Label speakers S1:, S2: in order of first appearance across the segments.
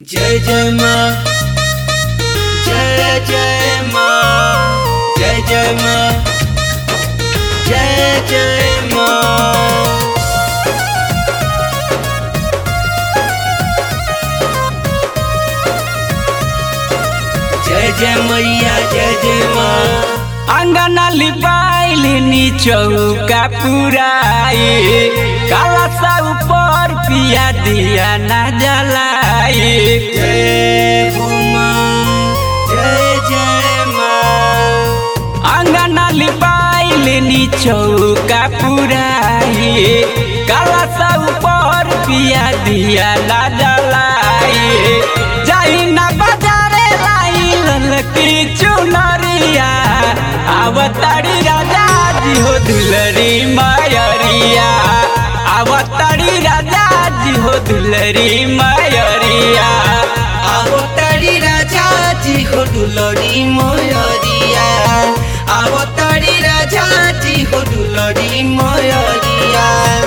S1: जय जय माँ जय जय माँ जय जय माँ जय जय माँ जय जय मैया जय जय माँ
S2: अंगना लिपाइलिनी चौका पुराए काला सा ऊपर पिया दिया ना जलाए
S1: जय हो माँ जय जय माँ
S2: अंगना लिपाइलिनी चौका पुराए काला सा ऊपर पिया दिया ना जलाए जाई ना बाजारे लाई ललकी चुनरिया आवताड़ी राजा जी हो दुलरी मायरिया आवताड़ी राजा जी हो दुलरी मायरिया
S1: आवो तारी राजा जी हो दुलरी मोयरिया आवो तारी राजा जी हो दुलरी मोयरिया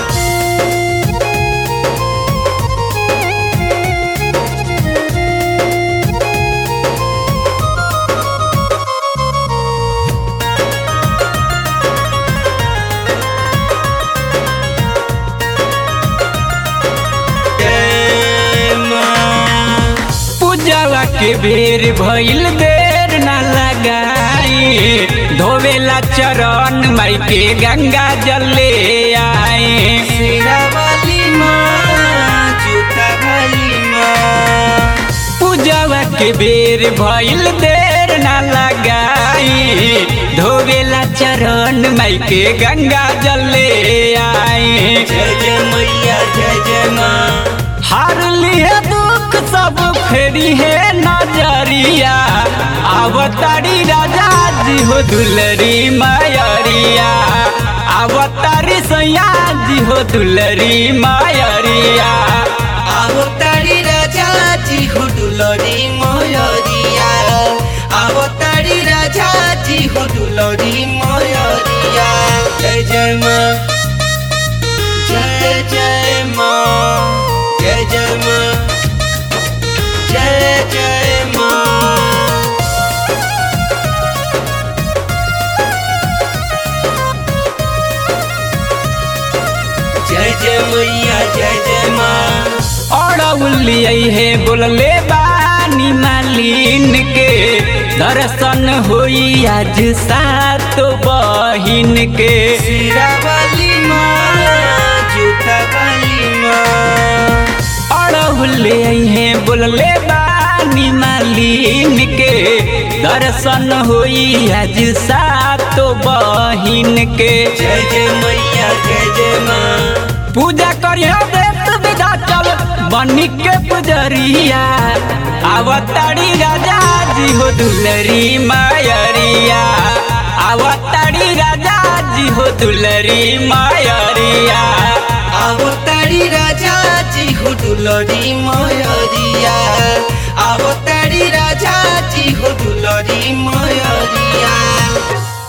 S1: जय माँ
S2: पूजावा के बेर भइल देर न लगाई धोवेला चरण माई के गंगा जल ले आए
S1: शेरा वाली माँ जूता वाली माँ
S2: पूजावा के बेर भइल देर न लगाई धोवेला चरण माई के गंगा जल ले आए
S1: जय जय मैया जय जय माँ
S2: हार लिए दुख सब फेरी है नजरिया अवतारी राजा जी हो दुलरी मायरिया अवतारी सैया जी हो दुलरी मायरिया
S1: आवो तारी राजा जी हो दुलरी मोयरिया आवो तारी राजा जी हो दुलरी मोयरिया जय जय माँ जय जय माँ जय जय माँ जय जय माँ जय जय मैया जय जय माँ
S2: और उलियई है बोलले बानी मालिन के दर्शन होई आज सात बहिन के
S1: सिरा वाली माँ जूता वाली माँ
S2: अड़हुले है बोलले बानी मालिन के दर्शन होई आज सात बहिन के
S1: जय जय मैया जय जय माँ
S2: पूजा करियो देत विदा चल बनी के पुजरिया आवताड़ी राजा जी हो दुलरी मायरिया आवताड़ी राजा जी हो दुलरी मायरिया
S1: आवो तारी राजा जी हो दुलरी मोयरिया आवो तारी राजा जी हो दुलरी मोयरिया